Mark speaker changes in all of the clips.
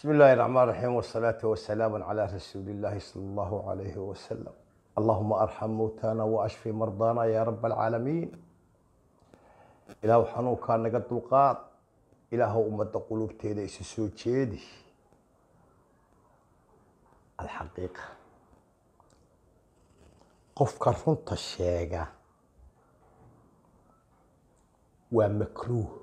Speaker 1: بسم الله الرحمن الرحيم والصلاة والسلام على رسول الله صلى الله عليه وسلم اللهم أرحم موتانا وأشفي مرضانا يا رب العالمين إله حنوكا نقد القاط إله أمة قلوب تيدا إسسو جيدي الحقيقة قف كرفنت الشيغة ومكروه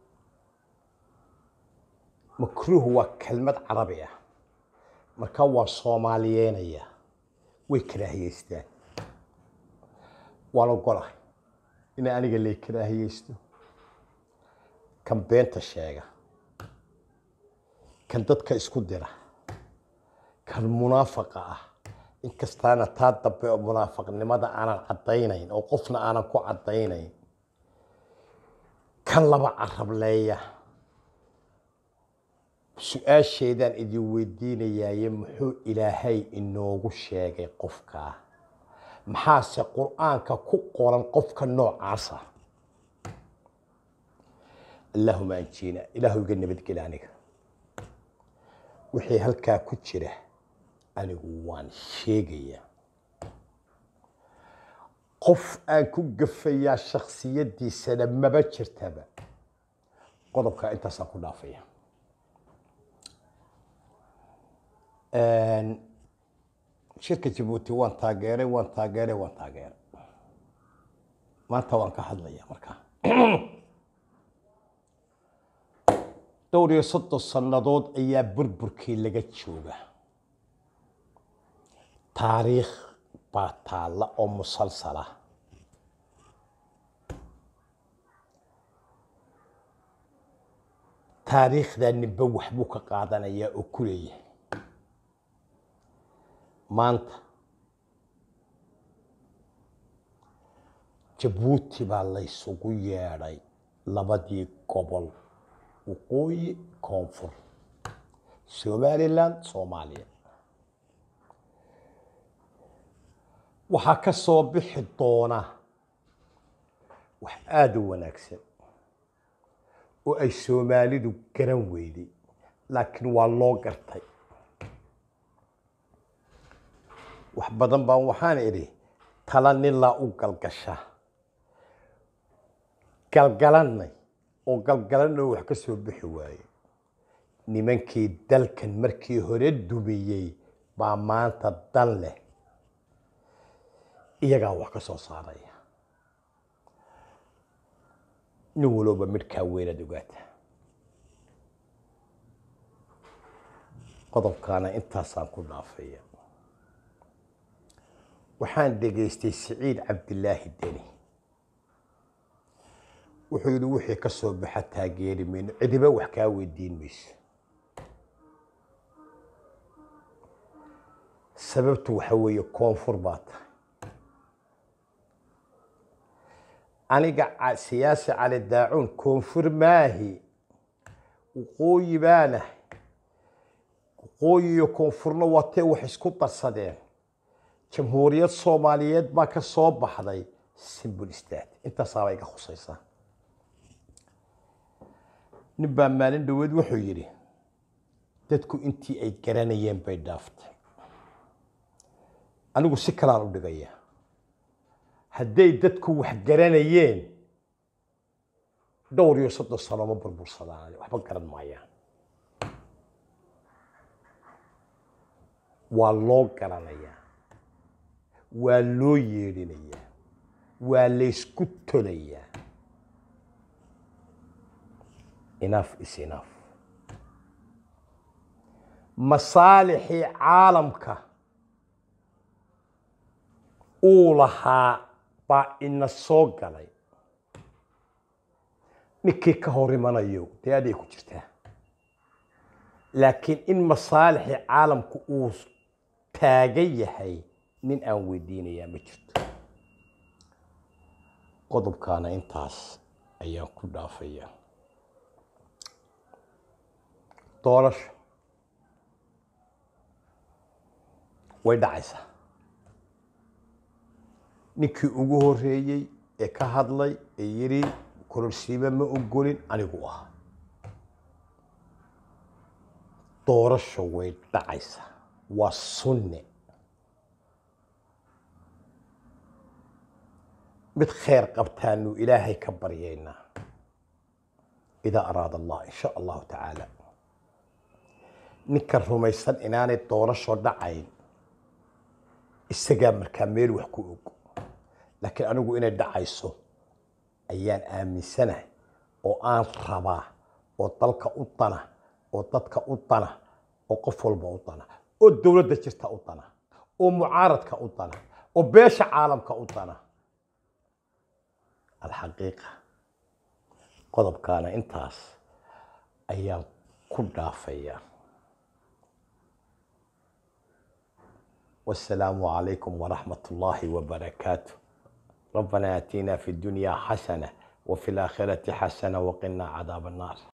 Speaker 1: makruuh waa kelmad carabi ah marka waa soomaaliyeynaya way karaahiyeystaan waan ogolahay inay aniga lay karaahiyeysto kan beenta sheega kan dadka isku dira kan munaafaqa ah inkastaana taa dambe oo munaafaqnimada aanan caddaynayn oo qofna aanan ku caddaynayn kan laba carableeya su-aasheedaan idin weydiinayaaye muxuu ilaahay inoogu sheegay qofkaa maxaase qur-aanka ku qoran qofka noocaasa allaahuma anjiina ilaahu iga nabadgeli aniga wixii halkaa ku jira anigu waan sheegayaa qof aan ku gafayaa shaksiyaddiisana maba jirtaba qodobkaa intaasaan ku dhaafaya shirka jabuuti waan taageeray waan taageeray waan taageeray maanta waan ka hadlaya markaa dhowr iyo soddon sannadood ayaa burburkii laga jooga taariikh baa taalla oo musalsala taariikhdaa ninba waxbuu ka qaadanayaa oo ku leeyahay maanta jabuuti baa laysugu yeedhay labadii gobol waqooyi koonfur somalilan soomaaliya waxaa ka soo bixi doona wax aada u wanaagsan oo ay soomaalidu garan weyday laakiin waa loo gartay wax badan baan waxaan idhi tala nilaa u galgasha galgalanay oo galgalanoo wax ka soo bixi waaye nimankii dalkan markii hore dumiyey baa maanta dan leh iyagaa wax ka soo saaraya nin walooba midhkaa weynaad ogaata qodobkaana intaasaan ku dhaafaya waxaan dhegaystay siciid cabdilaahi deni wuxuu yidhi wixii ka soo baxa taageeri mayno cidiba wax kaa weydiin mayso sababtu waxa weeye koonfur baa tahay aniga siyaasi cali daacuun koonfur maahi waqooyi baanahay waqooyi iyo koonfurna waatee wax isku darsadeen jamhuuriyad soomaaliyeed baa ka soo baxday simbol stat intaasaabay iga khusaysaa nin baa maalin dhaweed wuxuu yidhi dadku intii ay garanayeen bay dhaaftay anigu si kalaan u dhigaya hadday dadku wax garanayeen dhowr iyo soddon sano ma burbursadaan waxba garan maayaan waa loo garanayaa waa loo yeedhinayaa waa laysku tolayaa enough is enough masaalixii caalamka uu lahaa baa ina soo galay ninkii ka hor imanayo dee aday ku jirtaa laakiin in masaalixii caalamku uu taagan yahay nin aan weydiinayaa ma jirto qodobkaana intaas ayaan ku dhaafaya doorasho way dhacaysaa ninkii ugu horeeyey ee ka hadlay ee yidhi kororsiiba ma ogolin anigu ah doorasho way dhacaysa waa sunne mid khayr qabtaanu ilaahay ka baryaynaa idaa araada allah in sha allahu tacaala ninka rumaysan inaanay doorasho dhacayn isagaa markaa meel wax ku og laakiin anigu inay dhacayso ayaan aaminsanahay oo aan rabaa oo dalka u dana oo dadka u dana oo qof walba u dana oo dowladda jirta u dana oo mucaaradka u dana oo beesha caalamka u dana alxaqiiqa qodobkaana intaas ayaan ku dhaafayaa والسلام عليكم ورحمة الله وبركاته ربنا آتنا في الدنيا حسنة وفي الآخرة حسنة وقنا عذاب النار